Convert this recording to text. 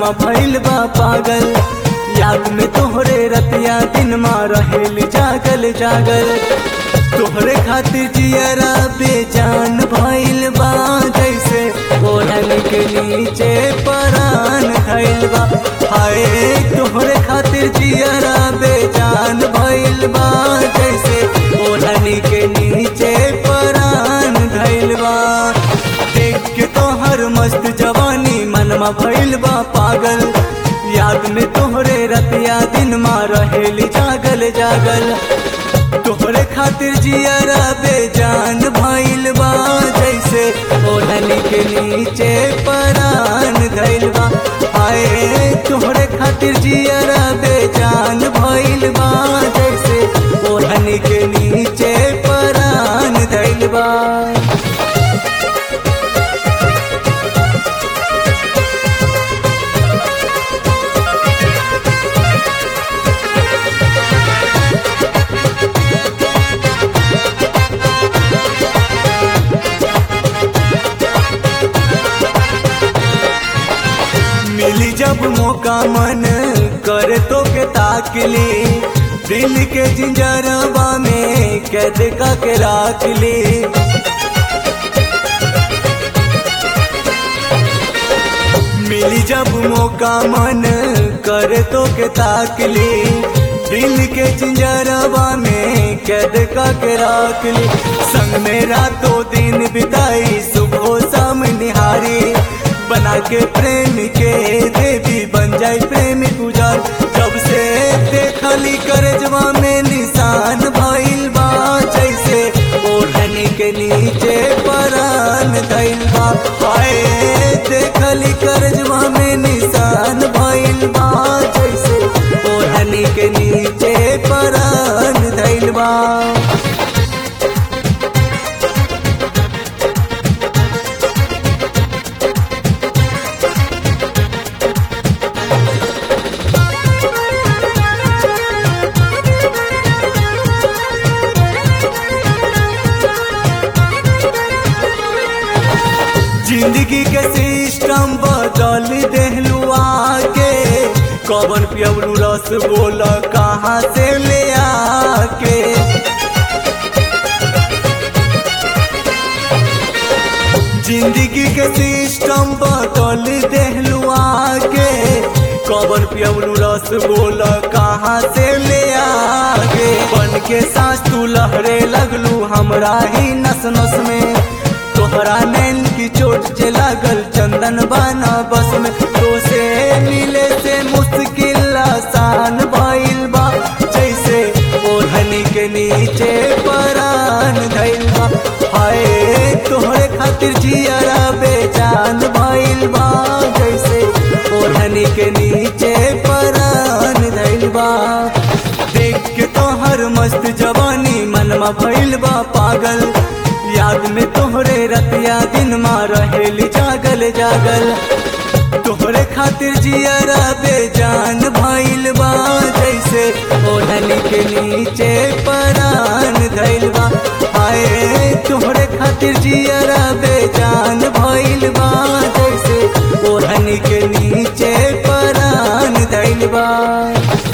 मनवा भइल बा पागल याद में तोहरे रतिया दिन मा रहेल जागल जागल तोहरे खातिर जियरा बेजान भइल बा जैसे ओढ़न के नीचे परान धइल बा हाय तोहरे खातिर जियरा बेजान भइल बा जैसे ओढ़न के नीचे परान धइल बा देख के तोहर मस्त जवानी मनमा भइल बा पागल याद में तोहरे रतिया दिन मा रहेली जागल जागल तोहरे खातिर जियरा बेजान भइल बा जैसे ओढ़नी के नीचे परान धइल बा हाय तोहरे खातिर जियरा बेजान भइल बा जैसे ओढ़नी के नीचे परान धइल बा मिली जब मौका मन करे तो के ताकली दिल के जिंजरवा में कैद का के राख ली मिली जब मौका मन करे तो के ताकली दिल के चिंजरवा में कैद का के राख ली संग में रातों दिन बिताई सुबह शाम निहारी बना के प्रेम के देवी बन जाए प्रेम गुजार जब से देखली करजवा में निशान भइल बा जैसे ओढ़नी के नीचे परान धइल बा हाय देखली करजवा में निशान भइल बा जैसे ओढ़नी के नीचे परान धइल बा जिंदगी के सिस्टम बदल देहलू आके कवन पियवलू रस बोल कहाँ से ले आके जिंदगी के सिस्टम बदल देहलू आके कवन पियवलू रस बोल कहाँ से ले आके बन के सांस तू लहरे लगलू हमरा ही नस नस में तोहरा नैन की चोट से लागल चंदन बाना बस में तो से मिले से मुश्किल आसान भइल बा जैसे ओढ़नी के नीचे परान धइल बा हाय तोहरे खातिर जियरा बेजान भइल बा जैसे ओढ़नी के नीचे परान धइल बा देख के तोहर मस्त जवानी मनमा भइल बा पागल याद में तोहरे रतिया दिन मा रहेली जागल जागल तोहरे खातिर जियरा बेजान भइल बा जैसे ओढ़नी के नीचे परान धइल बा हाय तोहरे खातिर जियरा बेजान भइल बा जैसे ओढ़नी के नीचे परान धइल बा